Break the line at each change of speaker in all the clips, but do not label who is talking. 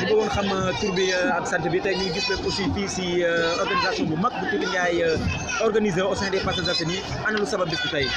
ñu bëggoon xam tur bi ak sant bi tey ñu ngi gis leen aussi fii si organisation bu mag bu Tuuti Ndiaye organisé au sein des Parcelles Assainies ana lu sabab bis bi tey.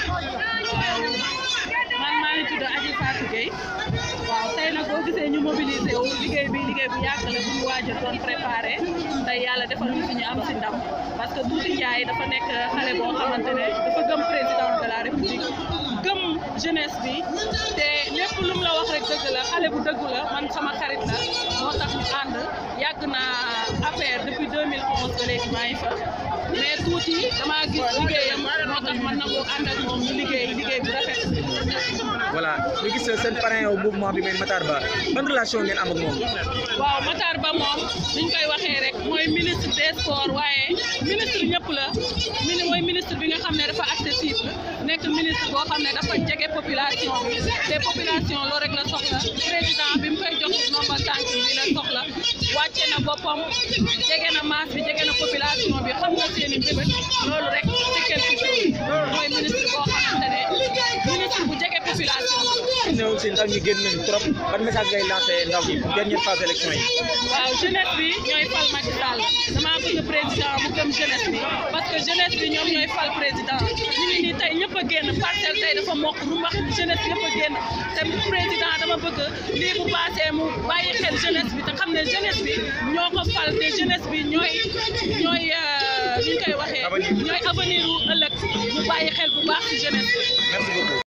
man maa ngi tudd Adji Fatou Gueye waaw tey nag boo gisee ñu mobilisé wu liggéey bi liggéey bu yàgg la bu ñu waaj a doon préparé tey yàlla defal ñu suñu am si ndam parce que Tuuti Ndiaye dafa nekk xale boo xamante ne dafa gëm président de la république gëm jeunesse bi te lépp lu mu la wax rek dëgg la xale bu dëggu la man sama xarit la moo tax ñu ànd yàgg naa affaire depuis 2011 ba léegi maa ngi fa mais tuuti damaa gis liggéeyam moo tax man nangu ànd ak moom ñu liggéey liggéey bu rafet.
voilà ñu gis seen parrain au mouvement bi mooy Matar Ba ban relation ngeen am ak moom.
waaw Matar Ba moom niñ koy waxee rek mooy ministre des sports waaye ministre ñëpp la mini mooy ministre bi nga xam ne dafa accessible nekk ministre boo xam ne dafa jege population bi te population loolu rek la soxla président bi mu koy jox nomba tànk bi la soxla wàcce na boppam jege na masse bi jege na population bi xam na seen i mbébét loolu rek c'est quelque chose mooy ministre boo xamante ne ministre bu jege population bi.
ne aussi ndaw ñi génn nañu trop ban message ngay lancé ndaw ñi dernière phase élection yi.
waaw jeunesse bi ñooy fal Macky Sall damaa bëgg président mu gëm jeunesse bi parce que jeunesse bi ñoom ñooy fal président ñu ngi nii tey ñëpp a génn parcelle tey dafa mokk lu wax jeunesse yëpp a génn te président dama bëgg lii bu passé mu bàyyi xel jeunesse bi te xam ne jeunesse bi ñoo ko fal te jeunesse bi ñooy ñooy ñu koy waxee ñooy avenir u ëllëg mu bàyyi xel bu baax ci jeunesse bi.
merci beaucoup.